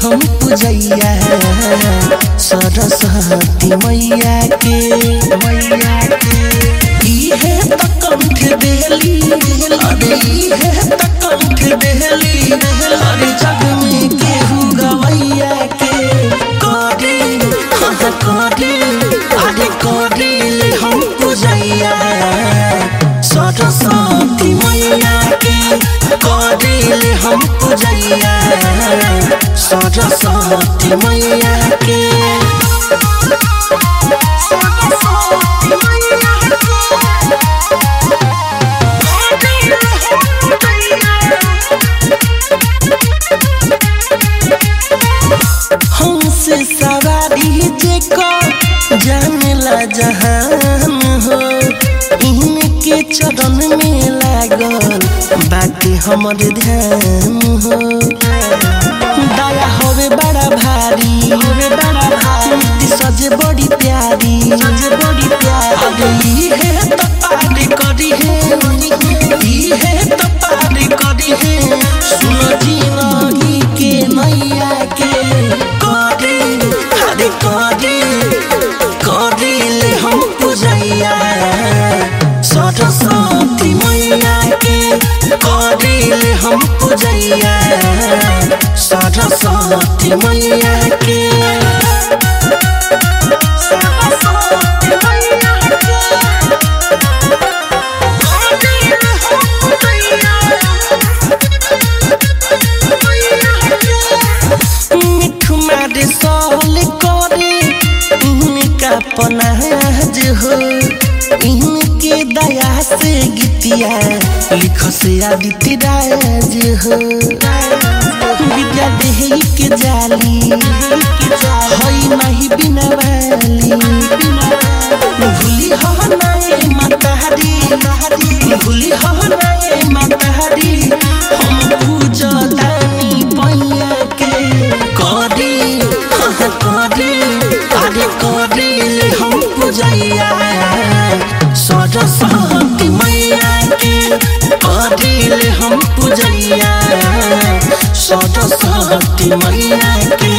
हम पूजैया सरस्वती मैया के मैया के इहे त कंठ देली अरे इहे त कंठ देली अरे जग में केहू गवैया के करी हाँ करी अरे करी हम पूजैया सरस्वती मैया के करी हम पूजैया सरस्वती मैया के हमसे सवारी जेको जानेला जहान हो इनके चरण में लागल बाकी हमर ध्यान हो दया होवे बड़ा भारी होवे बड़ा भारी सजे बड़ी प्यारी सजे बड़ी प्यारी है तो पारी करी है ई है तो पारी करी है सुन जीवनी के नैया के करी अरे करी करी ले हम पूजैया सरस्वती मैया के करी ले हम पूजैया सरस्वती मैया के सरस्वती मैया मिठू मारे सहल करे इनका पनाज हो इनके दया से गीतिया लिख से आदित्य राज हो विद्या देही के जाली हई नहीं बिना वाली भूली हो नाए मतहरी भूली हो नाए मतहरी हम पूजा दानी पैया के करी हाँ करी अरे करी हम पूजैया सरस्वती मैया के करी हम पूजैया सरस्वती मैया के